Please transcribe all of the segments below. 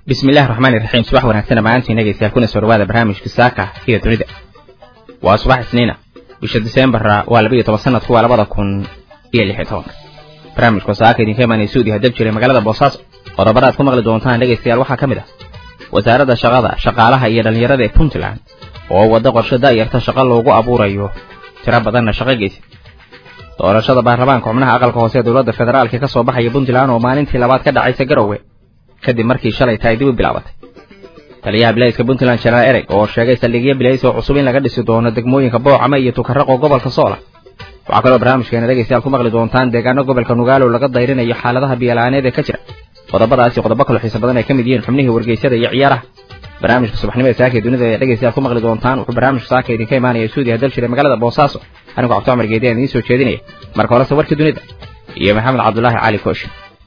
bismillahi raxmaani raxiim subax wanaagsan dhammaantiin dhegaystayaal kuna soo dhawaada barnaamijka saaka iyo dunida waa subax isniina bisha diseembara waa laba iyo toban sanadku waa labada kun iyo lix iyo tobanka barnaamijka saaka idinka imaanaya suudiya dab jiray magaalada boosaaso qodobada aad ku maqli doontaan dhegaystayaal waxaa ka mid ah wasaaradda shaqada shaqaalaha iyo dhallinyarada ee puntland oo wadda qorshe da'yarta shaqo loogu abuurayo tiro badanna shaqo geysa doorashada baarlamaanka xubnaha aqalka hoose ee dowladda federaalka ka soo baxaya puntland oo maalintii labaad ka dhacaysa garowe kadib markii shalay tahay dib u bilaabatay taliyaha bilayska puntland janaal ereg oo sheegay saldhigyo bilays oo cusub in laga dhisi doono degmooyinka boocama iyo tukaraqo gobolka soola waxaa kaloo barnaamijkeena dhegaystayaal ku maqli doontaan deegaano gobolka nugaalo laga dayrinayo xaaladaha biyala'aaneed ee ka jira qodobadaasi qodobo kaloo xiisa badan ay ka mid yihiin xubnihii wargeysyada iyo ciyaaraha barnaamijka subaxnimada saaka ee dunida ee dhegaystayaal ku maqli doontaan wuxuu barnaamijka saaka idinka imaanaya suudiya dal jira magaalada boosaaso anigoo cabdi cumar geedi aan idiin soo jeedinaya marka horese warkii dunida iyo maxamed cabdulaahi cali kooshi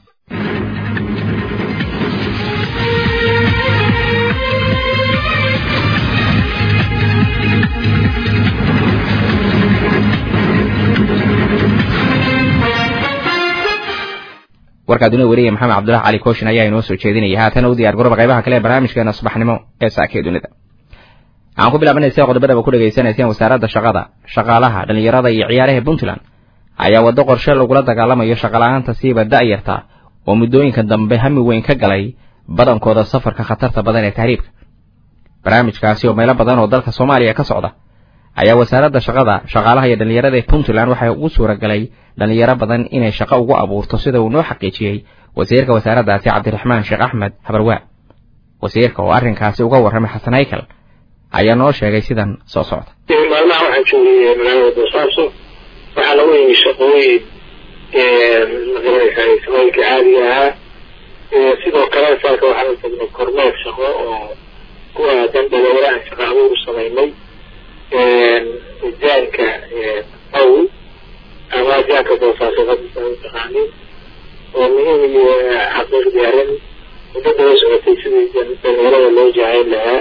warkaa dunida weriya maxamed cabdulahi cali kooshin ayaa inoo soo jeedinaya haatana u diyaar garooba qaybaha kale ee barnaamijkeena subaxnimo ee saaka ee dunida waxaan ku bilaabanaysa qodobadaba ku dhegaysanayseen wasaaradda shaqada shaqaalaha dhallinyarada iyo ciyaaraha puntland ayaa waddo qorshe lagula dagaalamayo shaqala'aanta siiba da'yarta oo muddooyinka dambe hami weyn ka galay badankooda safarka khatarta badan ee tahriibka barnaamijkaasi oo meelo badan oo dalka soomaaliya ka socda ayaa wasaaradda shaqada shaqaalaha iyo dhallinyarada ee puntland waxay ugu suura galay dhallinyaro badan inay shaqo ugu abuurto sida uu noo xaqiijiyey wasiirka wasaaraddaasi cabdiraxmaan sheekh axmed habarwaa wasiirka oo arrinkaasi uga warramay xasan haykal ayaa noo sheegay sidan soo socda maalmaha waxaan joogay magaalada boosaaso waxaa lagu yimi shaqooyin magaranaysaa shaqooyinka caadiga ahaa sidoo kale saalka waxaan u tagnay kormeer shaqo oo ku aadan dhalinyaro aan shaqa abuur u samaynay jaanka aw ama jaanka boosaaso hadisa u taqaanin oo muhiim iyo xaqiiqdii arrin muddo daba socotay sidii dhalinyarada loo jahayn lahaa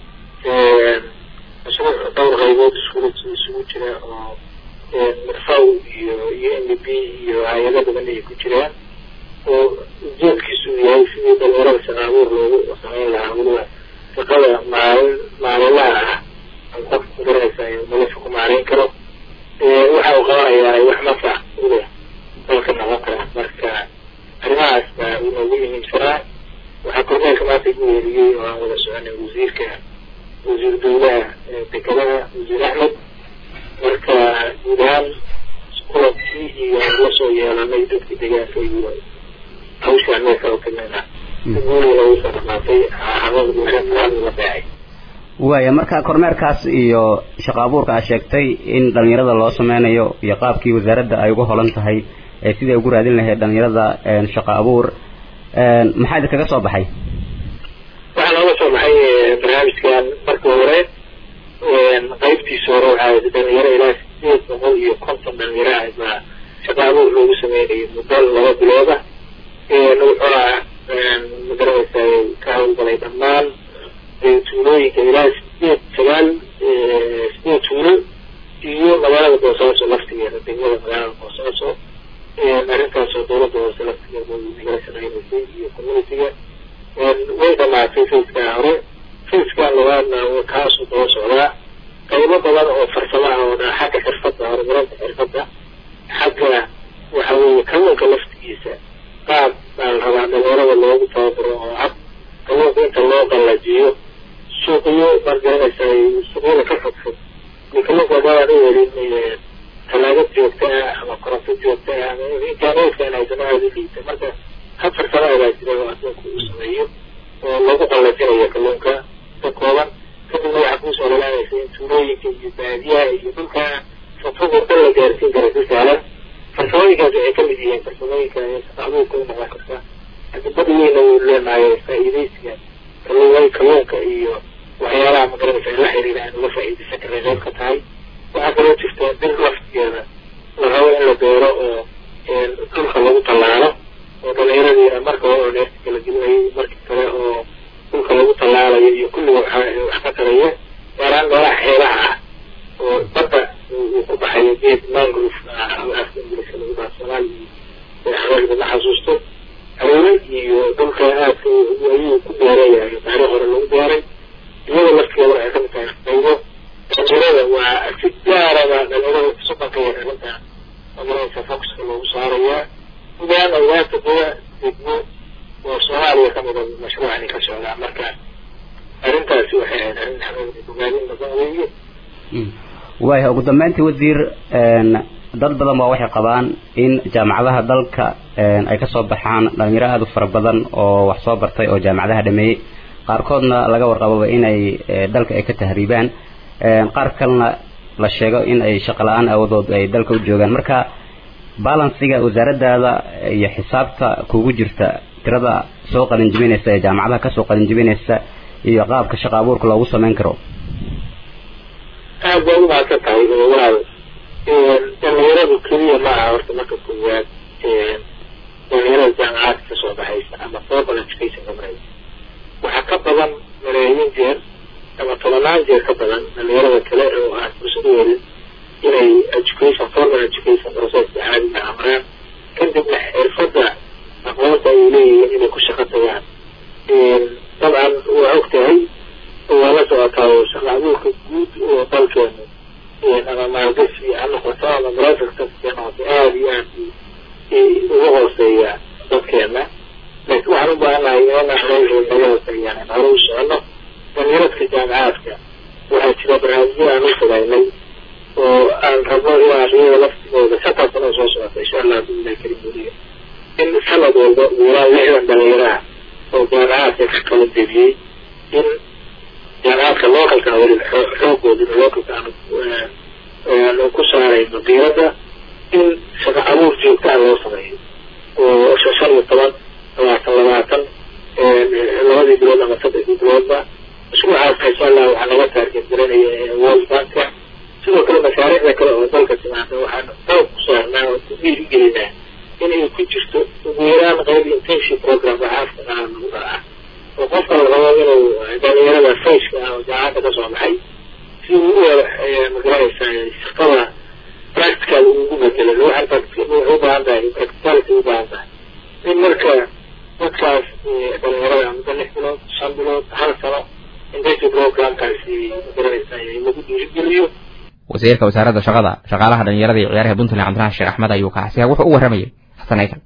mashruuc dhowr qaybood iskula isugu jira oo marfaw iyo iyo m b iyo hay-ado badan ay ku jiraan oo ujeedkiisu yahay sidii dhalinyarada shaqa abuur loogu samayn lahaa weliba shaqada maalin maalinlaha ah qof magaranaysa nolosha ku maarayn karo waxa uu qabanayaa wax nafac uleh dalka noqon kara marka arrimahaas baa inoogu muhiimsanaa waxaa kormeerka maanta igu weeriyey oo aan wada soconay wasiirka wasiir dowlaha dekelada wasiir axmed marka guud ahaan kulankii iyo la soo yeelanay dadkii deegaanka iyo hawshaan meelka oo kamida si guuliga loogu soo dhamaatay xaqooda la beecay waaya marka kormeerkaas iyo shaqa abuurka aad sheegtay in dhalinyarada loo sameynayo iyo qaabkii wasaaradda ay uga holan tahay ee sidai ugu raadin lahayd dhalinyarada shaqa abuur maxaa idinkaga soo baxay waxaa nooga soo baxay barnaamijkan markii hore qaybtiisa hore waxaa dhalinyaro ilaa sideed boqol iyo konton dhalinyaro ah baa shaqa abuur loogu sameynayay muddo laba bilooda wuxuuna magaranaysa ka hawlgalay dhammaan tuulooyinka ilaa sideed sagaal sideed tuulo iyo magaalada boosaaso laftigeeda degmada magaalada boosaaso arrintaasoo dowladda hoose laftigeeda nagala shaqeynaysay iyo communitiga way dhamaatay fayskaa hore fayskan labaadna kaasuu daba socdaa qaybo badan oo farsamo ah oo dhan xagga xirfadda horumarinta xirfadda xagga waxa weeye kalluunka laftigiisa qaab baa la rabaa dhalinyarada loogu tababaro oo cad kalluunka inta loo qallajiyo suuqyo margaranaysa suuqyada ka fogfog iyo kalluunka wadadaan u helin talaagad joogta ah ama koronto joogta ah ama internetka in aysan aada u liita marka hab farsamo baa jira oo adduunka uu sameeyo oo lagu qallajinayo kalluunka ka kooban kadibna waxaa kuusoo lalaanaysa in tuulooyinka iyo baadiyaha iyo dhulka fogfog oo dhan la gaarsiin kara si sahlan farsamooyinkaas waxay kamid yihiin farsamooyinka shaqa abuurka u noqon karta adibada weyna uu leenahay faa'iidaysiga kalluumay kalluunka iyo waxyaalaha magaranaysa la xiriira aan uga faa'iidaysan karnay qayb ka tahay waxaa kaloo jirta bir laftigeeda la rabo in la beero oo dhulka lagu tallaalo oo dhalinyaradii marka hore oo neerta kala gelinayay markii kale oo dhulka lagu tallaalayo iyo kulliga wax ka taraya gaaraan meelaha xeebaha ah oo badda uu ku baxayo geed mangrove afka ingiliiska lagu dhaha soomaaliya xabaashda ma xasuusto hareere iyo dhulka aadka ayuu ku laleeyahay taariikh hore lagu gaaray iyada laftigeeda waxay kamid tahay qaybo dhalinyarada waa si gaaraba dhalinyarada suqanka iyo arrinta magaranaysa focuska loogu saarayaa gudahaan ogaata dada degmo oo soomaaliya kamid a mashruucani ka socdaa marka arrintaasi waxay ahayd arrin xanuun bogaadin badan weeye waaya ugu dambeyntii wasiir dad badan baa waxay qabaan in jaamacadaha dalka ay kasoo baxaan dhalinyaro aada u fara badan oo wax soo bartay oo jaamacadaha dhameeyey qaarkoodna laga warqababa inay dalka ay ka tahriibaan qaar kalena la sheego in ay shaqo la-aan awadood ay dalka u joogaan marka balansiga wasaaradaada iyo xisaabta kugu jirta tirada soo qalinjibinaysa ee jaamacadaha kasoo qalinjibinaysa iyo qaabka shaqa abuurka loogu samayn karo aad baad umahadsan tahay walaal dhalinyaradu keliya ma aha horta marka koowaad dhalinyarada jaamacaadka kasoo baxaysa ama formal education gamaraysa waxaa ka badan malaayiin jeer ama tobanaan jeer ka badan dhalinyarada kale oo aan fursad u helin inay education formal education processka caadiga amraan kadibna xirfadda aqoonta ay leeyihiin inay ku shaqo tagaan dabcan waa og tahay waa la socotaa oo shaqa abuurka guud oo dalkeenu ama maalgashi ha noqoto ama private sector ha noqoto aada iyo aad uga hooseeya dadkeena laakiin waxaan u baahannahay inaan naga hooseeyaan hore u socono dhalinyaradka jaamacaadka waxaa jira barnaamijyo aan u fogaynay oo aan rabno inaan iyada laftigooda shantaa sano soo socota insha allah biillahi karim weliya in sanad walba wiilaa lixdan dhalinyaraha oo jaamacaadka ka kala debiyey in jaamacaadka localka weli xoogooda localka aanu ku saarayno diiradda in shaqa abuur joogtaa loo sameeyo oo shan iyo toban labaatan labaatan labadii bilood ama saddexdii biloodba mashruucaasna insha allah waxaa laga taarget garanaya world banka sidoo kale mashaariicda kale oo dalka timaada waxaan xoog ku saarnaa oo ku dhiirigelinaa in ay ku jirto ugu yaraan qayb intention program waxaafka qaran lagu dharaa oo qofka la rabo inuu dhalinyarada fayska ah oo jaamacadda kasoo baxay si uu u magaranaysa shaqada practical ugu bedelo waxaan waxay u baahan tahay practicality u baahan tahay in marka dadkaas dhalinyarada muddo lix bilood shan bilood hal sano intention programkaasi magaranaysa lagu dhiirigeliyo wasiirka wasaaradda shaqada shaqaalaha dhalinyarada iyo ciyaaraha puntland cabdiraxmaan sheekh axmed ayuu kaasiya wuxuu u warramayay xasan aykan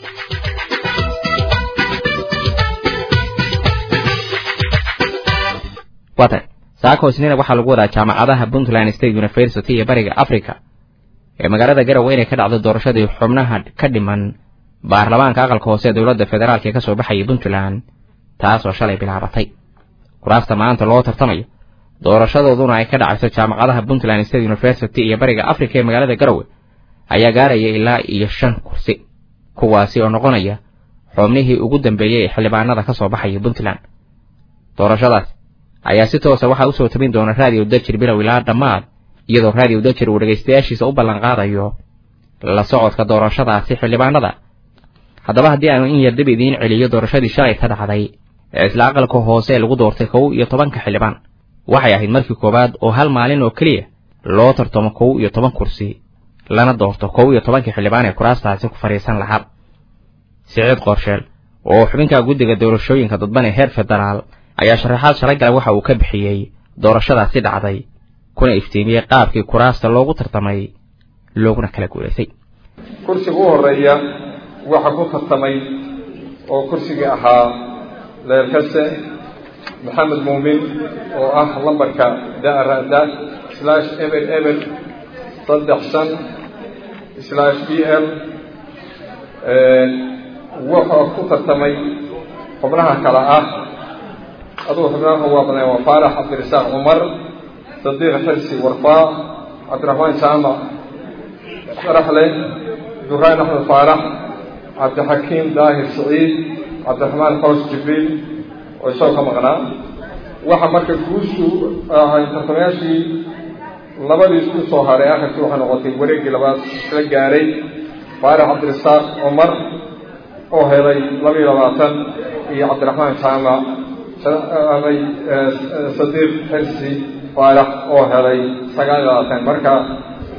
waatan saako isniina waxaa lagu wadaa jaamacadaha puntland state university iyo bariga africa ee magaalada garowe inay ka dhacdo doorashadii xubnaha ka dhiman baarlamaanka aqalka hoose ee dowladda federaalk ee kasoo baxayay puntland taasoo shalay bilaabatay kuraasta maanta loo tartamayo doorashadooduna ay ka dhacayso jaamacadaha puntland state university iyo bariga africa ee magaalada garowe ayaa gaaraya ilaa iyo shan kursi kuwaasi oo noqonaya xubnihii ugu dambeeyey ee xildhibaanada ka soo baxaya puntland doorashadaas ayaa si toosa waxaa usoo tabin doona raadiyo dajir bilow ilaa dhammaad iyadoo raadiyo dajir uu dhegaystayaashiisa u ballan qaadayo la socodka doorashadaasi xildhibaanada haddaba haddii aanu in yar dib idiin celiyo doorashadii shalay ka dhacday ee isla aqalka hoose ee lagu doortay kow iyo tobanka xildhibaan waxay ahayd markii koowaad oo hal maalin oo keliya loo tartamo kow iyo toban kursi lana doorto kow iyo tobankii xildhibaan ee kuraastaasi ku fadhiisan lahaa siciid qorsheel oo xubinka guddiga doorashooyinka dadban ee heer federaal ayaa sharaxaad shalay gala waxa uu ka bixiyey doorashadaasi dhacday kuna iftiimiyey qaabkii kuraasta loogu tartamay looguna kala guulaysay kursiga u horeeya waxaa ku tartamay oo kursigii ahaa leerkase maxamed muumin oo ah lambarka darada slash eber eber saddex shan slash b l wuxuu ku tartamay xubnaha kale ah adugu xubnaha waa badan waa faarax cabdirasaaq cumar sadiiq xirsi warfaa cabdiraxmaan jaamac sharaxle duraan axmed faarax cabdixakiim daahir saciid cabdiraxmaan xoos jibriil oo isagoo ka maqnaa waxa marka guushu ahay tartamayaashii labadii isku soo haray akhirkii waxay noqotay wareeggii labaad isla gaaray faarax cabdirasaaq cumar oo helay laba iyo labaatan iyo cabdiraxmaan jaamac amay sadiiq xirsi faarax oo helay sagaal iyo labaatan marka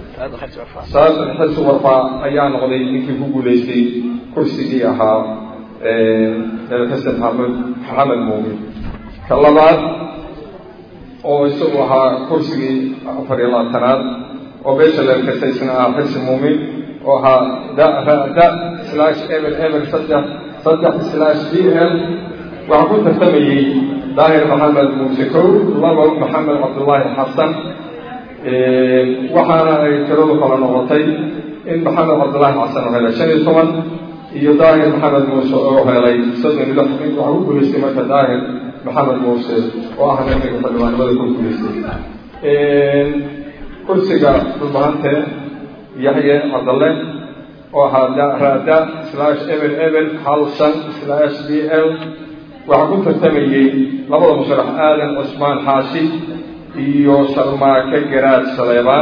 saas xirsi warfaa ayaa noqday ninkii ku guulaystay kursigii ahaa nabi xasan maxamed maxamed muumin ka labaad oo isagu ahaa kursigii afar iyo labaatanaad oo beesha leelkasta isna ahaa xirsi muumin oo ahaa da ra da slash eber eber saddex saddex slash d l waxaa ku tartamayey daahir maxamed muuse kow labo maxamed cabdullaahi xasan waxaana ay tiradu kala noqotay in maxamed cabdullaahi xasan oo helay shan iyo toban iyo daahir maxamed muuse oo helay soddon iyo lix nin waxaa ku guulaystay marka daahir maxamed muuse oo ah ninka xildhibaanimada ku guulaystay kursiga dhulbahante yaxye cabdalle oo ahaa da rada slash eber eber hal shan slash d l waxaa ku tartamayey labada musharax aadan cusmaan xaashi iyo sharmaake garaad saleebaan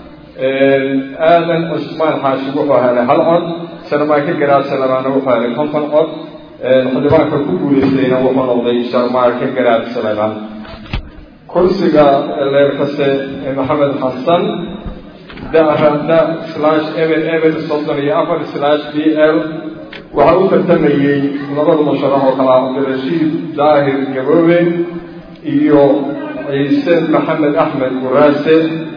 aadan cusmaan xaashi wuxuu helay hal cod sharmaake garaad saleebaanna wuxuu helay konton cod xildhibaanka ku guulaystayna wuxuu noqday sharmaake garaad saleebaan kursiga leerkase maxamed xasan darada slash eber eber soddon iyo afar slash d l waxaa u tartamayey labada musharax oo kala cabdirashiid daahir gaboobe iyo ciise maxamed axmed guraase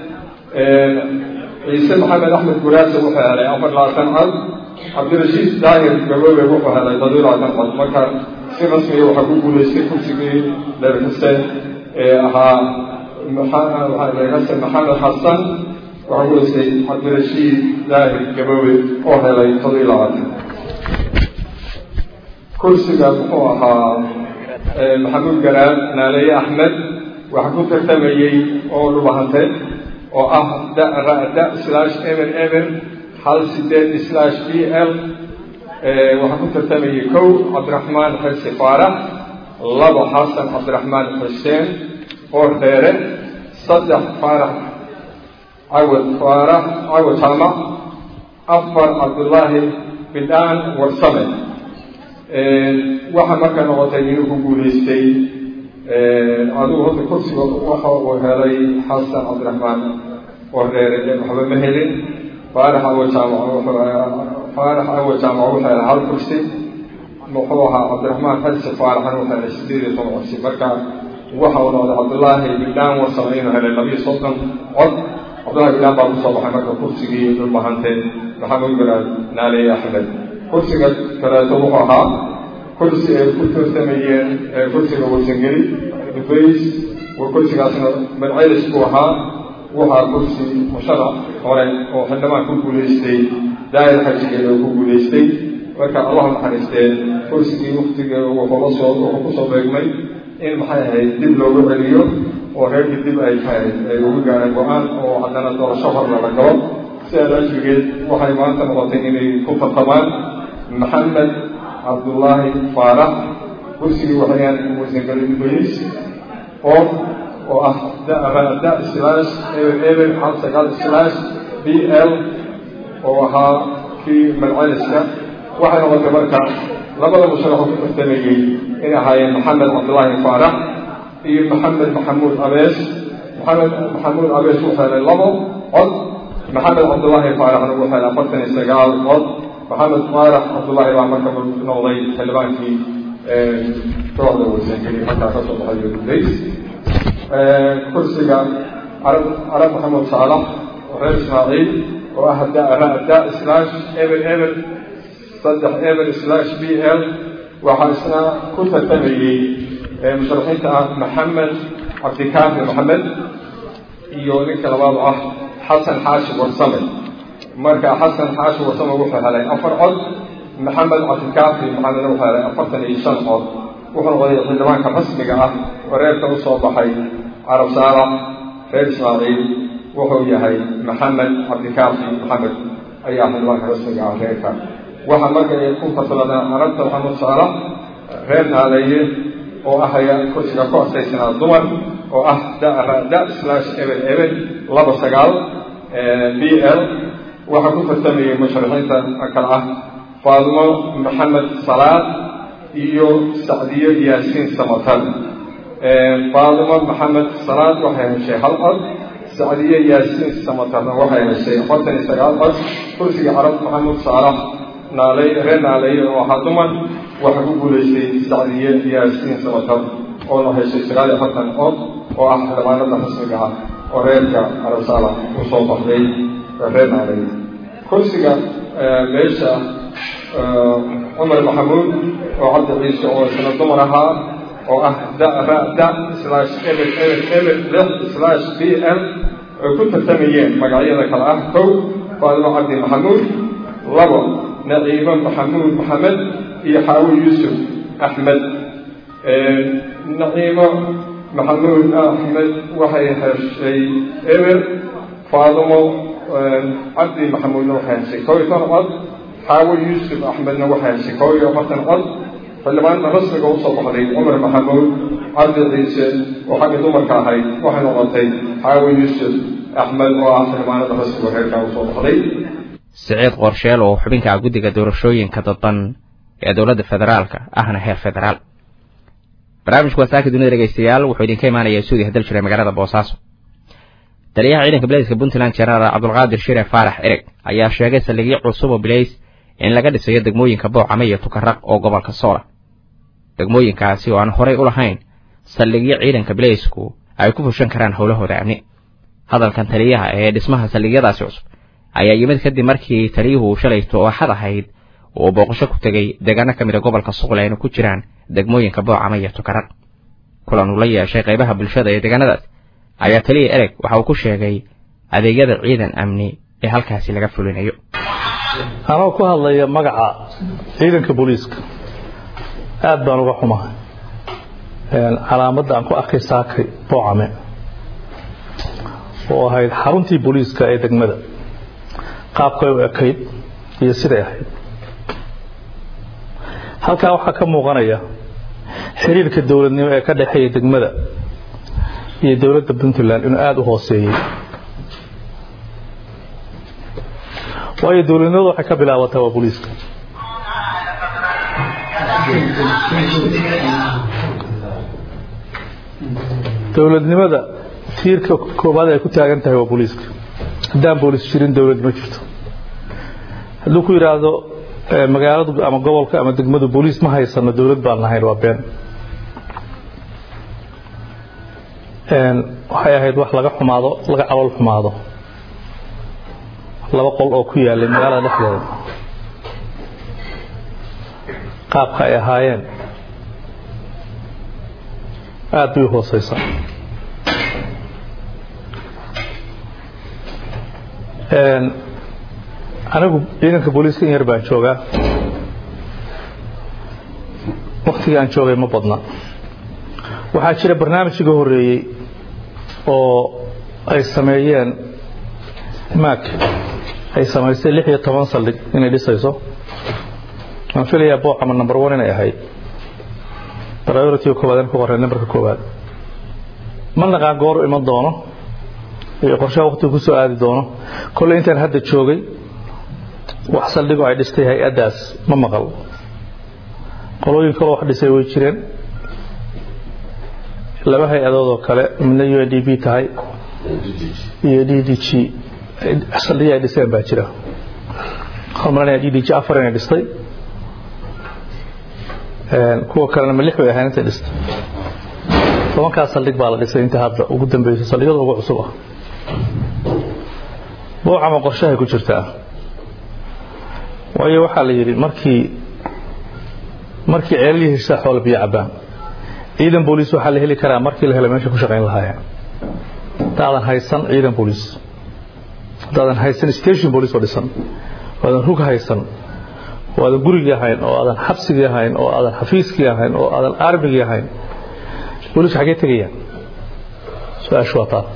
ciise maxamed axmed guraase wuxuu helay afar labaatan cod cabdirashiid daahir gaboobe wuxuu helay toddobiyo labaatan cod marka si rasmiga waxaa ku guulaystay kursigii leerkase ee ahaa leerkase maxamed xasan waxaa guulaystay cabdirashiid daahir gaboobe oo helay toddobiyo labaatan kursiga muxuu ahaa maxamuud garaad naaleeye axmed waxaa ku tartamayey oo dhubahante oo ah da ra da slash eber eber hal sideed slash d l waxaa ku tartamayey kow cabdiraxmaan xirsi faarax labo xasan cabdiraxmaan xuseen oo dheere saddex faarax cawad faarax cawad jaamac afar cabdullaahi bidhaan warsame waxaa marka noqotay inuu ku guulaystay adigu horta kursiga waxa uu helay xasan cabdiraxmaan oo reere waxba ma helin faarax awo jaamac faarax awo jaamac wuxuu helay hal kursi muxuu ahaa cabdiraxmaan xasi faaraxan wuxuu helay sideed iyo toban kursi marka waxa uu noqday cabdullaahi bidhaan warsame inuu helay labiyo soddon cod cabdullahi bidhaan baa kusoo baxay marka kursigii dhulbahante maxamed garaad naaleeye axmed kursiga kaleeto wuxuu ahaa kursi ay ku tartamayeen kursiga warsangeli dubays kursigaasna madcelis buu ahaa waxaa kursi musharax hore oo xildhibaan ku guulaystay daahir xajigeed oo ku guulaystay marka allah naxariistee kursigii waktiga wuxuu la soo wuxuu kusoo beegmay in maxay ahayd dib loogu celiyo oo reerkii dib ay ahayd ay ugu gaareen go-aan oo haddana doorasho horna la galo sidaas ajrigeed waxay maanta noqotay inay ku tartamaan maxamed cabdullaahi faarax kursigii waxayaan warsangeli dubays oo oo ah da slash eber eber hal sagaal slash b l oo ahaa kii madceliska waxay noqotay marka labada musharaxoo ku tartamayey inay ahaayeen maxamed cabdullaahi faarax iyo maxamed maxamuud abees maxamed maxamuud abees wuxuu helay labo cod maxamed cabdullaahi faaraxna wuxuu helay afartan iyo sagaal cod maxamed faarax cabdullaahi baa marka noqday xildhibaankii kooxda warsangeli markaa kasoo baxay dubays kursiga carab carab maxamed saalax oo reer ismaaciil oo ah da ra da slash eber eber saddex eber slash b l waxaa isna ku tartamayey musharaxiinta ah maxamed cabdikaafi maxamed iyo ninka labaad oo ah xasan xaashi warsame marka xasan xaashi warsame wuxuu helay afar cod maxamed cabdikaafi maxamedna wuxuu helay afartan iyo shan cod wuxuu noqday xildhibaanka rasmiga ah oo reerka u soo baxay carab saalax reer ismaaciil wuxuu yahay maxamed cabdikaafi maxamed ayaa xildhibaanka rasmiga ah reerka waxaa marka ay ku fasaladaan carabta maxamed saalax reer naaleeye oo ahaya kursiga ku asaysanaa dumar oo ah da da slash eber eber laba sagaal b l waxaa ku tartamayay musharaxiinta kale ah faadimo maxamed salaad iyo sacdiyo yaasiin samatal faadimo maxamed salaad waxay heshay hal cod sacdiyo yaasiin samatalna waxay heshay afartan iyo sagaal cod kursiga carab maxamuud saalax naaley reer naaleeye oo ahaa dumar waxaa ku guulaystay sacdiye yaasiin samatar oona heshay sagaal iyo afartan cod oo ah xildhibaanada rasmiga ah oo reerka arasaala u soo baxday reer naaday kursiga meesha cumar maxamuud oo cabdi ciise oo isna dumar ahaa oo ah da ra da slash eber eber eber lix slash b m ay ku tartamayeen magacyada kale ah kow faadimo cabdi maxamuud labo naciimo maxamuud maxamed iyo xaawo yuusuf axmed naciimo maxamuud axmed waxay heshay eber faadimo cabdi maxamuudna waxay heshay kow iyo toban cod xaawo yuusuf axmedna waxay heshay kow iyo afartan cod xildhibaanada rasmiga usoo baxday cumar maxamuud cabdi ciise oo xagga dumarka ahayd waxay noqotay xaawo yuusuf axmed oo ah xildhibaanada rasmiga reerkaa usoo baxday siciid qorsheel oo xubinka guddiga doorashooyinka dadban ee dowladda federaalka ahna heer federaal barnaamijku wasaaka dunida dhegeystayaal wuxuu idinka imaanayaa suudi hadal jiray magaalada boosaaso taliyaha ciidanka bilayska puntland jenaraal cabdulqaadir shire faarax ereg ayaa sheegay saldhigyo cusub oo bilays in laga dhisayo degmooyinka boocame iyo tukaraq oo gobolka soola degmooyinkaasi oo aan horay u lahayn saldhigyo ciidanka bilaysku ay ku fushan karaan howlahooda amni hadalkan taliyaha ee dhismaha saldhigyadaasi cusub ayaa yimid kadib markii taliyuhu shalayto oo axad ahayd uu booqasho ku tegey deegaano ka mid a gobolka suqle ayna ku jiraan degmooyinka boocama iyo tukaraq kulan uu la yeeshay qaybaha bulshada ee deegaanadaas ayaa taliya ereg waxa uu ku sheegay adeegyada ciidan amni ee halkaasi laga fulinayo anoo ku hadlaya magaca ciidanka booliiska aad baan uga xumahay calaamadda aan ku arkay saakay boocame oo ahayd xaruntii booliiska ee degmada qaabkay u ekayd iyo siday ahayd halkaa waxaa ka muuqanaya xiriirka dowladnimo ee ka dhexeeya degmada iyo dowladda puntland inuu aada u hooseeyey waayo dowladnimadu waxay ka bilaabataa waa booliiska dowladnimada tiirka koobaad ay ku taagan tahay waa booliiska haddaan booliis jirin dowlad ma jirto hadduu ku yidhaahdo magaaladu ama gobolka ama degmadu booliis ma haysano dowlad baan lahayn waa been waxay ahayd wax laga xumaado laga calool xumaado laba qol oo ku yaalay magaalada dhexdeeda qaabka ay ahaayeen aada bay u hooseysaa anigu ciidanka booliiska in yar baan joogaa waktigii aan joogay ma badna waxaa jira barnaamij iga horeeyey oo ay sameeyeen maak ay samaysay lix iyo toban saldhig inay dhisayso waan filayaa boocama number one inay ahayd priority koowaad in ku qorray numberka koowaad ma naqaan gooru iman doono iyo qorshaha waktiga ku soo aadi doono kolley intaan hadda joogay wax saldhigo ay dhistay hay-addaas ma maqal qolooyin kaloo wax dhisay way jireen laba hay-adood oo kale midna u n d b tahay iyo d d g saldhigii ay dhiseen baa jira waxaan malanaya d d g afar inay dhistay kuwa kalena ma lix bay ahayn intay dhistay tobankaas saldhig baa la dhisay inta hadda ugu dambeysay saldhigyada ugu cusub ah boocama qorshahay ku jirtaa waayo waxaa la yidhi markii markii ceelihii heshaa xoola biyo cabbaan ciidan booliis waxaa la heli karaa markii la helo meesha ku shaqayn lahaayeen haddaadan haysan ciidan booliis haddaadan haysan station booliis oo dhisan oo aadan rug haysan oo aadan gurigii ahayn oo aadan xabsigii ahayn oo aadan xafiiskii ahayn oo aadan armigii ahayn booliisku xaggee tegayaan su-aashu waa taa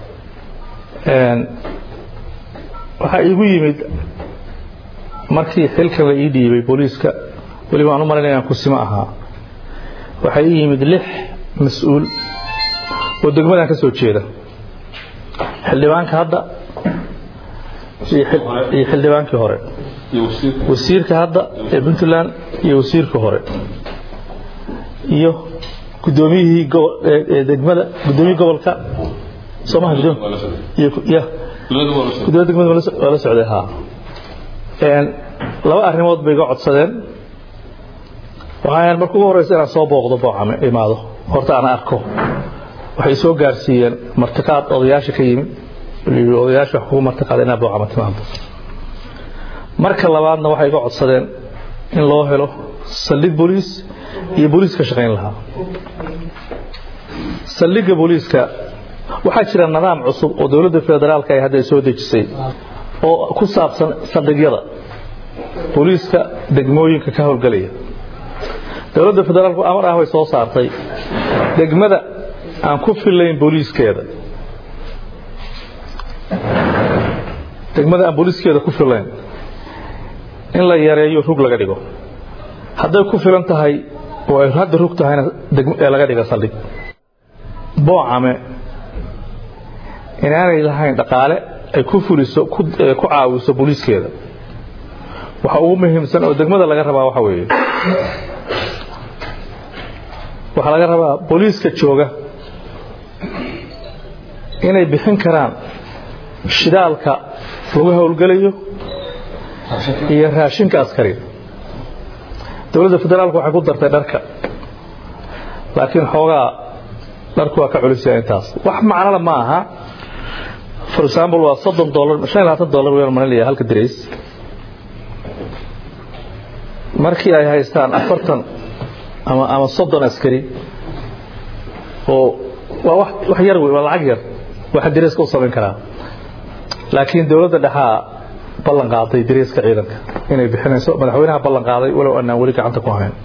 waxaa iigu yimid markii xilkan la ii dhiibay booliiska weliba aan u malaynaya inaan kusimo ahaa waxaa ii yimid lix mas-uul oo degmadan ka soo jeeda xildhibaanka hadda iyo xildhibaankii hore wasiirka hadda ee puntland iyo wasiirka hore iyo gudoomiyihii degmada gudoomiyihii gobolka soomaha gudoomiya degmada waa la socday haa laba arrimood bay iga codsadeen waxaan marka ugu horeysa inaan soo booqdo boocame imaado horta aan arko waxay soo gaarsiiyeen martiqaad odayaasha ka yimid odayaasha wax kugu martiqaada inaa boocame timaado marka labaadna waxay iga codsadeen in loo helo saldhig booliis iyo booliis ka shaqayn lahaa saldhigga booliiska waxaa jira nidaam cusub oo dowladda federaalka ay hadda soo dejisay oo ku saabsan saldhigyada booliiska degmooyinka ka howlgelaya dowladda federaalku amar ah way soo saartay degmada aan ku filayn booliiskeeda degmada aan booliiskeeda ku filayn in la yareeyo rug laga dhigo hadday ku filan tahay oo ay hadda rug tahayna ee laga dhiga saldhig boocame inaanay lahayn dhaqaale ay ku fuliso ku caawiso booliiskeeda waxa ugu muhiimsan oo degmada laga rabaa waxa weeye waxaa laga rabaa booliiska jooga inay bixin karaan shidaalka lagu howlgelayo iyo raashinka askariga dowladda federaalku waxay ku dartay dharka laakiin xoogaa dharku waa ka culisya intaas wax macnala ma aha for example waa soddon dolar shan iyo labaatan dolar wayaan malinaya halka dirays markii ay haystaan afartan ama ama soddon askari oo waa wax wax yar wey waa lacag yar waxa dirayska u samayn karaa laakiin dowladda dhexaa ballan qaaday dirayska ciidanka inay bixinayso madaxweynaha ballan qaaday walow anaan weli gacanta ku hayn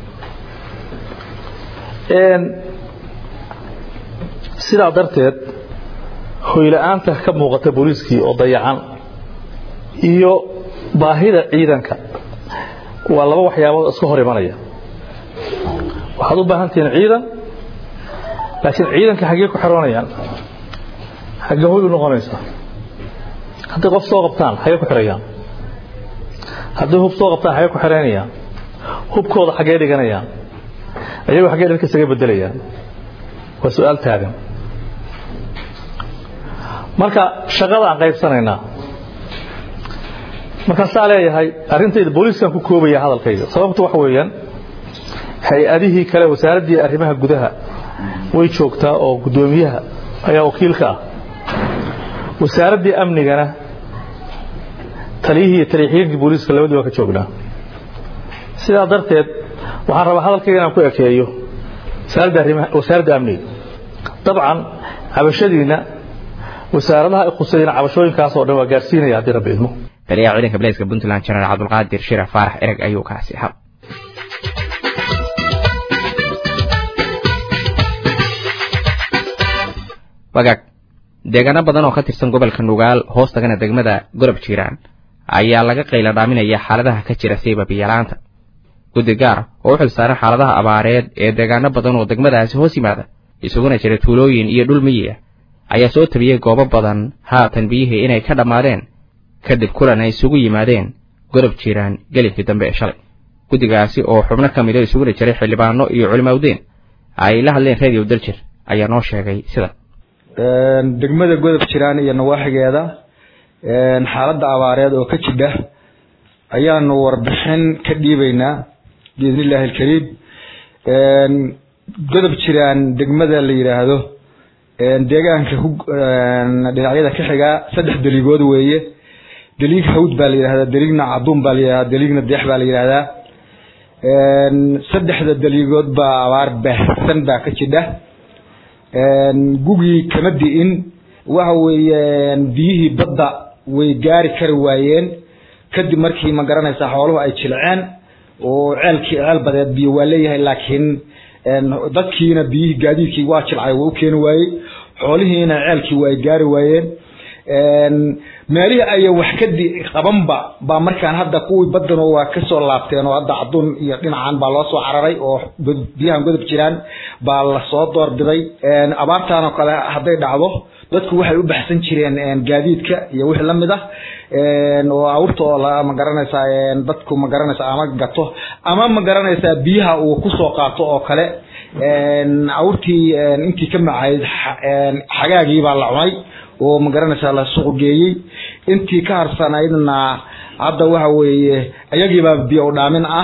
sidaa darteed hoyla-aanta ka muuqata booliiskii oo dayacan iyo baahida ciidanka waa laba waxyaabood iska hor imanaya waxaad u baahan tihiin ciidan laakiin ciidanka xaggee ku xiroonayaan xaggee hoy u noqonaysaa hadday qof soo qabtaan xaggee ku xirayaan hadday hub soo qabtaan xaggee ku xireynayaan hubkooda xaggee dhiganayaan ayagoo xaggee dharka isaga bedelayaan waa su-aal taagan marka shaqada aan qaybsanaynaa markaan saa leeyahay arrintayda booliiskan ku koobaya hadalkayga sababtu waxa weeyaan hay-adihii kale wasaaraddii arrimaha gudaha way joogtaa oo guddoomiyaha ayaa wakiilka ah wasaaraddii amnigana taliyihii iyo taliyaxigeenkii booliiska labadii waa ka joognaa sidaa darteed waxaan rabaa hadalkayga inaan ku ekeeyo wasaaradda amniga dabcan cabashadiinna wasaaradaha ay khusayna cabashooyinkaas oo dhan waa gaarsiinaya haddii rabbi idmo taliyaha ciidanka bilayska puntland jenaraal cabdulqaadir shiraf faarax ereg ayuu kaasi ahaa wagaag deegaano badan oo ka tirsan gobolka nugaal hoos tagana degmada gorob jiiraan ayaa laga qayla dhaaminaya xaaladaha ka jira siiba biyalaanta guddi gaar oo u xil saaran xaaladaha abaareed ee deegaano badan oo degmadaasi hoos yimaada isuguna jira tuulooyin iyo dhul miyiga ayaa soo tabiyey goobo badan haatan biyihii inay ka dhammaadeen kadib kulan ay isugu yimaadeen gorob jiiraan gelibkii dambe ee shalay guddigaasi oo xubno ka mida isuguna jiray xildhibaano iyo culimawdeen ay la hadleen radio daljir ayaa noo sheegay sida degmada godob jiraan iyo nawaaxigeeda xaaladda abaareed oo ka jidha ayaanu warbixin ka dhiibaynaa biidni illaahi alkariim godob jiraan degmada la yidhaahdo deegaanka dhinacyada ka xigaa saddex deligood weeye deliig hawd baa la yidhahdaa deliigna caduun baa la yidhahdaa deliigna deex baa la yidhahdaa saddexda deliigood baa abaar baahsan baa ka jidha gugii kama di'in waxa weeye biyihii badda way gaari kari waayeen kadib markii ma garanaysaa xooluhu ay jilceen oo ceelkii ceel badeed biyo waa leeyahay laakiin dadkiina biyihii gaadiidkii waa jilcay waa u keeni waayey xoolihiina ceelkii waa ay gaari waayeen meelihii aya wax ka di qabanba baa markaan hadda kuwii badano waa kasoo laabteen oo hadda caduun iyo dhinacan baa loo soo cararay oo biyahan godob jiraan baa lasoo doorbiday abaartan oo kale hadday dhacdo dadku waxay u baxsan jireen gaadiidka iyo wixii lamid ah oo awrta oo la ma garanaysaa dadku ma garanaysaa ama gato ama ma garanaysaa biyaha uu kusoo qaato oo kale awrtii intii ka macayd xagaagii baa la cunay oo ma garanaysaa la suuq geeyey intii ka harsanaydna hadda waxa weeye iyagiibaa biyo dhaamin ah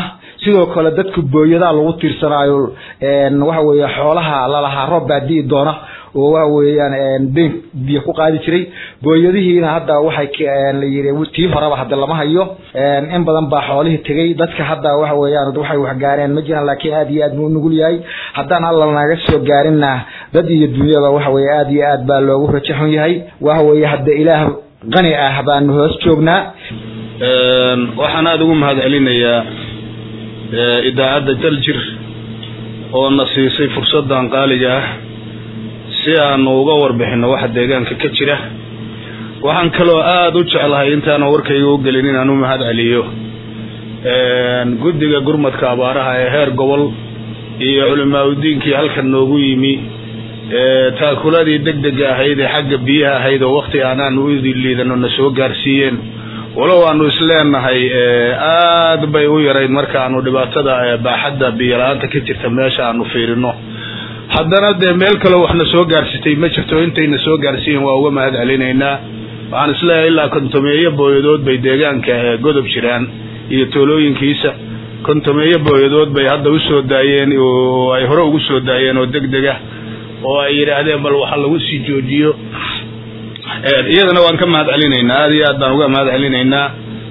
sidoo kale dadku booyadaa lagu tiirsanaayo waxa weeye xoolaha lalahaa roob baa di'i doona oo waxa weeyaan been biyo ku qaadi jiray booyadihiina hadda waxay la yiri tii horeba hadda lama hayo in badan baa xoolihii tegay dadka hadda waxa weeyaan waxay wax gaareen ma jiraan laakiin aad iyo aad buu nugul yahay haddaan alla naga soo gaarinna dad iyo dunyada waxa weeye aad iyo aad baa loogu rajo xun yahay waxa weeye hadda ilaah qani ah baanu hoos joognaa waxaan aada ugu mahad celinayaa idaacadda daljir oo na siisay fursaddan qaaliga ah si aanu uga warbixino waxa deegaanka ka jira waxaan kaloo aada u jeclahay intaana warkayga u gelin inaan u mahad celiyo guddiga gurmadka abaaraha ee heer gobol iyo culimaauddiinkii halkan noogu yimi taakuladii deg dega ahayd ee xagga biyaha ahayd oo wakti aanaan u liidano na soo gaarsiiyeen walow aanu isleenahay aada bay u yarayd marka aanu dhibaatada baaxadda biyola-aanta ka jirta meesha aanu fiirino haddana dee meel kaleo waxna soo gaarsitay ma jirto intayna soo gaarsiiyen waa uga mahad celinaynaa waxaan isleeyahay ilaa kontomeeyo booyadood bay deegaanka godob jiraan iyo toolooyinkiisa kontomeeyo booyadood bay hadda usoo daayeen oo ay hore ugu soo daayeen oo deg deg ah oo ay yidhaahdeen bal waxa lagu sii joojiyo iyadana waan ka mahad celinaynaa aada iyo aad baan uga mahad celinaynaa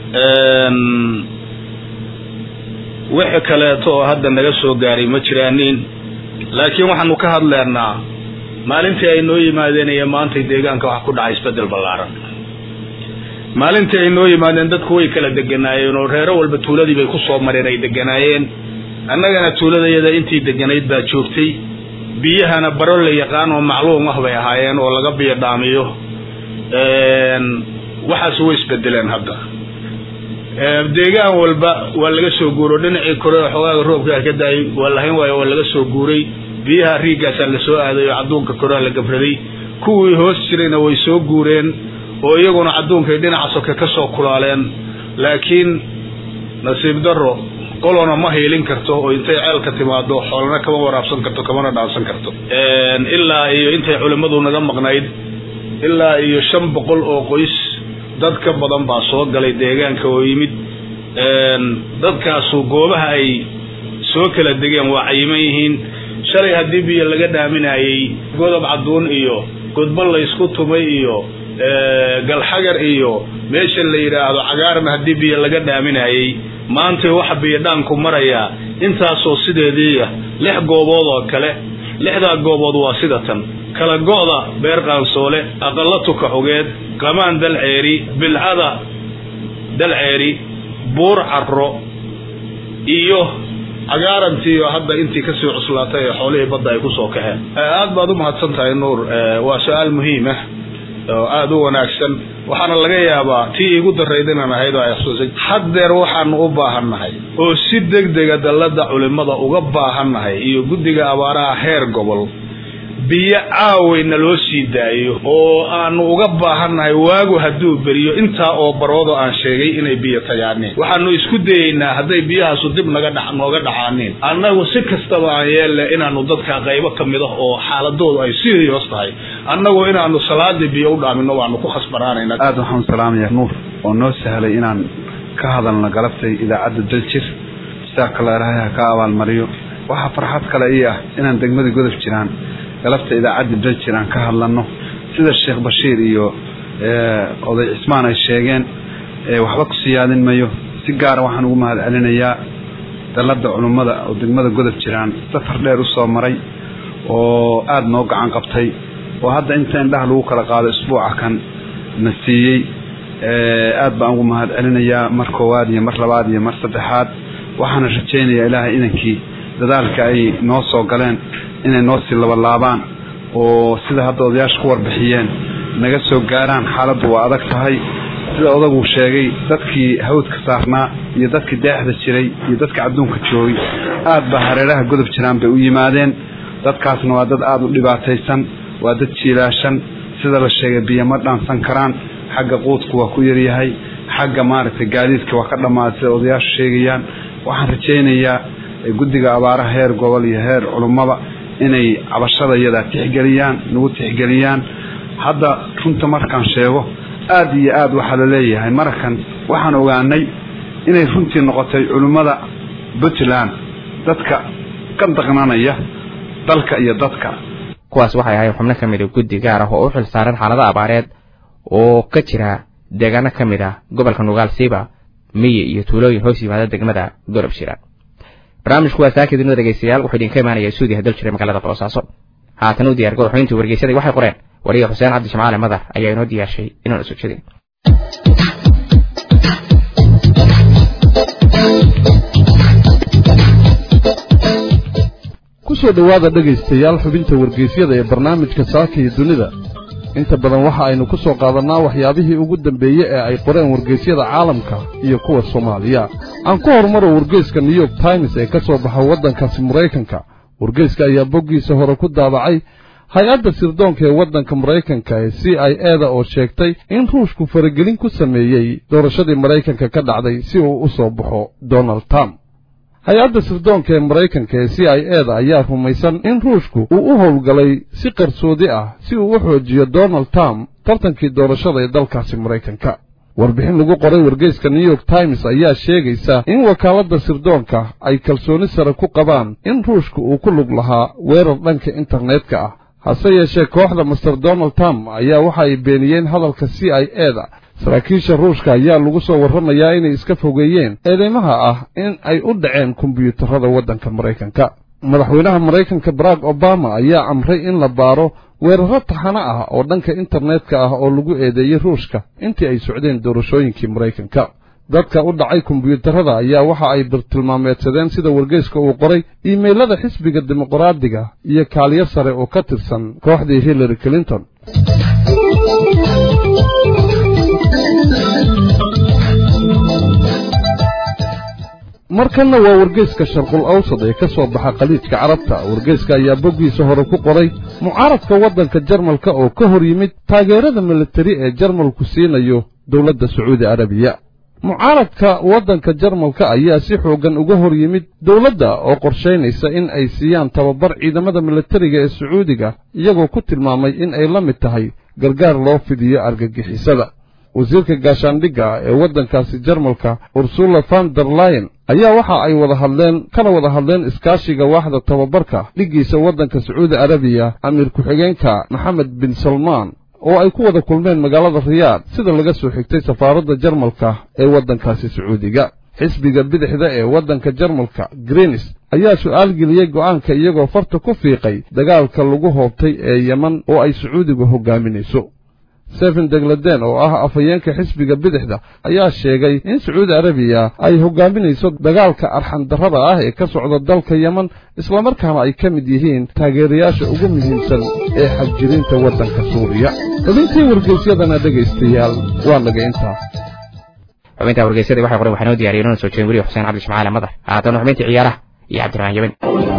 wixi kaleeto oo hadda naga soo gaaray ma jiraanin laakiin waxaanu ka hadleynaa maalintii ay noo yimaadeen iyo maantay deegaanka waxa ku dhacay isbedel ballaaran maalintii ay noo yimaadeen dadku way kala deganaayeen oo reero walba tuuladii bay ku soo mareen ay deganaayeen annagana tuuladayada intii deganayd baa joogtay biyahana baro la yaqaan oo macluum ah bay ahaayeen oo laga biyo dhaamiyo waxaas way isbedeleen hadda deegaan walba waa laga soo guuro dhinacii kore oo xogaaga roobka ka daayay waa lahayn waayo waa laga soo guuray biyaha riigaasaa la soo aaday oo cadduunka korea la gabraday kuwii hoos jirayna way soo guureen oo iyaguna cadduunkay dhinaca soke ka soo kulaaleen laakiin nasiib darro qolona ma hiilin karto oo intay ceelka timaado xoolana kama waraabsan karto kamana dhaansan karto ilaa iyo intay culimmadu naga maqnayd ilaa iyo shan boqol oo qoys dad ka badan baa soo galay deegaanka oo yimid dadkaasu goobaha ay soo kala degeen waa cayiman yihiin shalay haddii biyo laga dhaaminayey godob cadduun iyo godba laysku tumay iyo galxagar iyo meesha la yidhaahdo cagaarna haddii biyo laga dhaaminayey maantay waxa biyodhaanku marayaa intaasoo sideediiya lix goobood oo kale lixdaa goobood waa sida tan kala go'da beer qaansoole aqalla tuka xogeed qamaan dalceeri bilcada dalceeri buur carro iyo cagaarantiiyo hadda intii kasii cuslaatay ee xoolihii badda ay kusoo kaxeen aad baad u mahadsan tahay nuur waa su-aal muhiim ah oo aada u wanaagsan waxaana laga yaabaa tii igu darayd inaan ahayd oo ay xusuusay haddeer waxaanu u baahannahay oo si deg dega dallada culimada uga baahannahay iyo guddiga abaaraha heer gobol biyo caawayna loo sii daayo oo aanu uga baahannahay waagu hadduu beriyo intaa oo baroodo aan sheegay inay biyo tayaaneen waxaanu isku dayeynaa hadday biyahaasu dib naga dha nooga dhacaaneen annagu si kastaba aan yeelle inaanu dadka qaybo ka mid ah oo xaaladoodu ay sii hoos tahay annagu inaanu salaadii biyo u dhaamino waanu ku khasbanaanayna aada waxaan salaamaya nuur oo noo sahlay inaan ka hadalno galabtay idaacadda daljir jasaaka la ilaahay ha ka abaalmariyo waxaa farxad kale ii ah inaan degmada godob jiraan galabta idaacadda daljir aan ka hadlano sida sheekh bashiir iyo oday cismaan ay sheegeen waxba ku siyaadin mayo si gaara waxaan ugu mahad celinayaa dalada culummada oo degmada godob jiraan safar dheer usoo maray oo aada noo gacan qabtay oo hadda inta indhaha lagu kala qaado isbuuca kan na siiyey aada baan ugu mahad celinayaa mar koowaad iyo mar labaad iyo mar saddexaad waxaana rajaynayaa ilaahay inankii dadaalka ay noo soo galeen inay noo sii labalaabaan oo sida hadda odayaasha ku warbixiyeen naga soo gaaraan xaaladdu waa adag tahay sida odaguu sheegay dadkii hawdka saarnaa iyo dadkii deexda jiray iyo dadka adduunka joogay aad baa hareeraha godob jiraan bay u yimaadeen dadkaasna waa dad aada u dhibaataysan waa dad jiilaashan sida la sheegay biyo ma dhaansan karaan xagga quudku waa ku yaryahay xagga maaragtay gaadiidka waa ka dhammaaday sida odayaashu sheegayaan waxaan rajaynayaa guddiga abaaraha heer gobol iyo heer culummada inay cabashada iyadaa tixgeliyaan nagu tixgeliyaan hadda runta markaan sheego aada iyo aada waxaa la leeyahay marakan waxaan ogaanay inay runtii noqotay culimmada puntland dadka ka daqnanaya dalka iyo dadka kuwaas waxay ahayn xubno ka mid a guddi gaar ah oo u xil saaran xaalado abaareed oo ka jira deegaano ka mid ah gobolka nugaal siiba miyi iyo tuulooyin hoos yimaada degmada gorob shira barnaamijku waa saaki dunida dhegeystayaal wuxuu idinka imaanaya suudiya dal jiray magaalada boosaaso haatan u diyaar goroxoyntii wargeysadii waxay qoreen wariga xuseen cabdi jamcaale madar ayaa inoo diyaarshay inuuna soo jedin ku soo dhowaada dhegaystayaal xubinta wargeysyada ee barnaamijka saaka iyo dunida inta badan waxa aynu ku soo qaadannaa waxyaabihii ugu dambeeye ee ay qoreen wargeysyada caalamka iyo kuwa soomaaliya aan ku horumaro wargeyska new york times ee ka soo baxa waddankaasi maraykanka wargeyska ayaa boggiisa hore ku daabacay hay-adda sirdoonka ee waddanka maraykanka ee c i eda oo sheegtay in ruushku faragelin ku sameeyey doorashadii maraykanka ka dhacday si uu u soo baxo donald trump hay-adda sirdoonka ee maraykanka ee c i eda ayaa rumaysan in ruushku uu u howlgalay si qarsoodi ah si uu u xoojiyo donald trump tartankii doorashada ee dalkaasi maraykanka warbixin lagu qoray wargeyska new york times ayaa sheegaysa in wakaaladda sirdoonka ay kalsooni sare ku qabaan in ruushku uu ku lug lahaa weerar dhanka internetka ah hase yeeshee kooxda master donald trump ayaa waxa ay beeniyeen hadalka c i eda saraakiisha ruushka ayaa lagu soo warramayaa inay iska fogeeyeen eedeymaha ah in ay u dhaceen kombiyuutarada waddanka maraykanka madaxweynaha maraykanka barack obama ayaa amray in la baaro weerarro taxano ah oo dhanka internetka ah oo lagu eedeeyey ruushka intii ay socdeen doorashooyinkii maraykanka dadka u dhacay kombiyuutarada ayaa waxa ay bartilmaameedsadeen sida wargeyska uu qoray iimaylada xisbiga dimuqraadiga iyo kaaliyo sare oo ka tirsan kooxdii hillary clinton markanna waa wargeyska sharqul awsad ee ka soo baxa khaliijka carabta wargeyska ayaa boggiisa hore ku qoray mucaaradka waddanka jarmalka oo ka hor yimid taageerada militari ee jarmalku siinayo dowladda sacuudi arabiya mucaaradka waddanka jarmalka ayaa si xooggan uga hor yimid dowladda oo qorshaynaysa in ay siiyaan tababar ciidamada militariga ee sacuudiga iyagoo ku tilmaamay in ay la mid tahay gargaar loo fidiyo argagixisada wasiirka gaashaandhigga ee waddankaasi jarmalka ursula van der layen ayaa waxa ay wada hadleen kana wada hadleen iskaashiga waaxda tababarka dhiggiisa waddanka sacuudi arabiya amiir ku-xigeenka maxamed bin salmaan oo ay ku wada kulmeen magaalada riyaad sida laga soo xigtay safaaradda jarmalka ee waddankaasi sacuudiga xisbiga bidixda ee waddanka jarmalka greenis ayaa su'aal geliyey go'aanka iyagoo farta ku fiiqay dagaalka lagu hoobtay ee yeman oo ay sacuudigu hoggaaminayso seven degladen oo ah afhayeenka xisbiga bidixda ayaa sheegay in sacuudi arabiya ay hoggaaminayso dagaalka arxandarrada ah ee ka socda dalka yeman islamarkaana ay ka mid yihiin taageerayaasha ugu muhiimsan ee xabjirinta waddanka suuriya xubintii wargeysyadana dhegaystayaal waa naga intaa xubinta wargeysyada waxay qoray waxaa noo diyaariyay inoo soo jeedin weliya xuseen cabdi ismaaciil madar haatana xubintii ciyaaraha iyo cabdiraxmaan yamin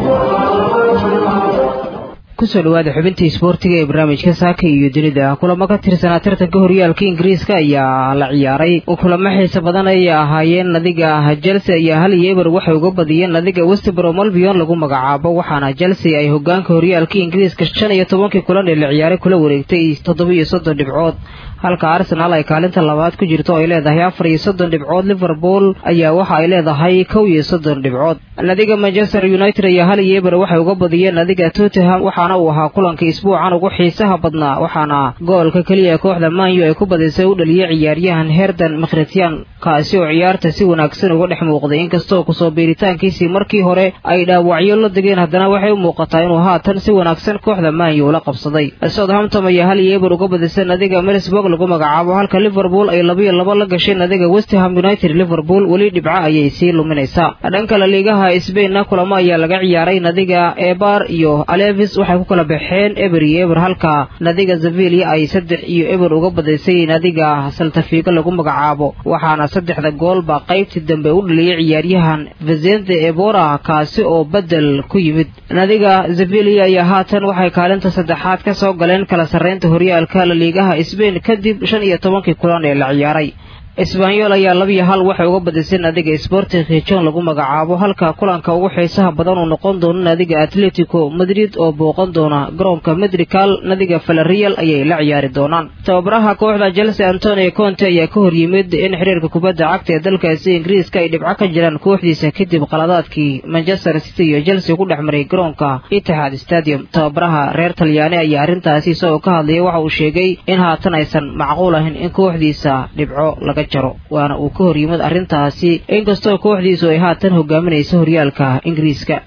kusoo dhawaada xubintii isboortiga ee barnaamijka saaka iyo dunida kulamo ka tirsanaa tartanka horyaalka ingiriiska ayaa la ciyaaray kulamo xiise badan ayay ahaayeen nadiga chelsea ayaa hal iyo eber waxay uga badiyeen nadiga westbrom albion lagu magacaabo waxaana chelsea ay hogaanka horyaalka ingiriiska shan iyo tobankii kulan ee la ciyaaray kula wareegtay toddoba iyo soddon dhibcood halka arsenaal ay kaalinta labaad ku jirto ay leedahay afar iyo soddon dhibcood liverpool ayaa waxa ay leedahay kow iyo soddon dhibcood nadiga manchester united ayaa hal iyo eber waxay uga badiyeen nadiga tottenham waxaana uu ahaa kulanka isbuucan ugu xiisaha badnaa waxaana goolka keliya ee kooxda manyu ay ku badisay u dhaliyey ciyaaryahan herdan makhretian kaasi oo ciyaarta si wanaagsan uga dhex muuqday inkastoo kusoo biiritaankiisii markii hore ay dhaawacyo la degeen haddana waxay u muuqataa inuu haatan si wanaagsan kooxda manyu ula qabsaday southampton ayaa hal iyo eber uga badisay nadiga mersburg lagu magacaabo halka liverpool ay labiyo laba la gashay nadiga westham united liverpool weli dhibco ayay sii luminaysaa dhanka la liigaha sbainna kulamo ayaa laga ciyaaray nadiga ebar iyo alevis waxay ku kala baxeen eber iyo eber halka nadiga zavilia ay saddex iyo eber uga badisay nadiga saltafigo lagu magacaabo waxaana saddexda goolba qaybtii dambe u dhaliyay ciyaaryahan vezente ebora kaasi oo bedel ku yimid nadiga zavilia ayaa haatan waxay kaalinta saddexaad ka soo galeen kala sarreynta horyaalka la liigaha sbain kadib shan iyo tobankii kulan ee la ciyaaray isbaanyol ayaa labiyo hal waxay uga badisay naadiga sporting khijon lagu magacaabo halka kulanka ugu xiisaha badan uu noqon doono naadiga atletico madrid oo booqan doona garoonka medrical naadiga valerial ayay la ciyaari doonaan tababaraha kooxda chelsea antonio conte ayaa ka horyimid in xiriirka kubadda cagta ee dalkaasi ingiriiska ay dhibco ka jiraan kooxdiisa kadib qaladaadkii manchester city iyo chelsea ku dhex maray garoonka itixaad stadium tababaraha reer talyaani ayaa arrintaasi isagoo ka hadlayay waxa uu sheegay in haatan aysan macquul ahayn in kooxdiisa dhibco laga jaro waana uu ka horyimid arrintaasi inkastoo kooxdiisu ay haatan hogaaminayso horyaalka ingiriiska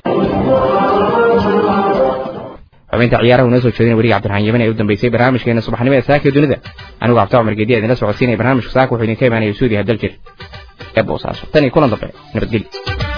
xubinta ciyaaraha unoo soo jeedin weriga cabdiraxmaan yemen ee u dambeysay barnaamijkeena subaxnimo ee saaka dunida anigu cabdi cumar gediya idinla socodsiinaya barnaamijka saaka wuxuu idinka imaanaya suudiya daljir ee boosaaso tan iyo kulan dambe nabadgelyo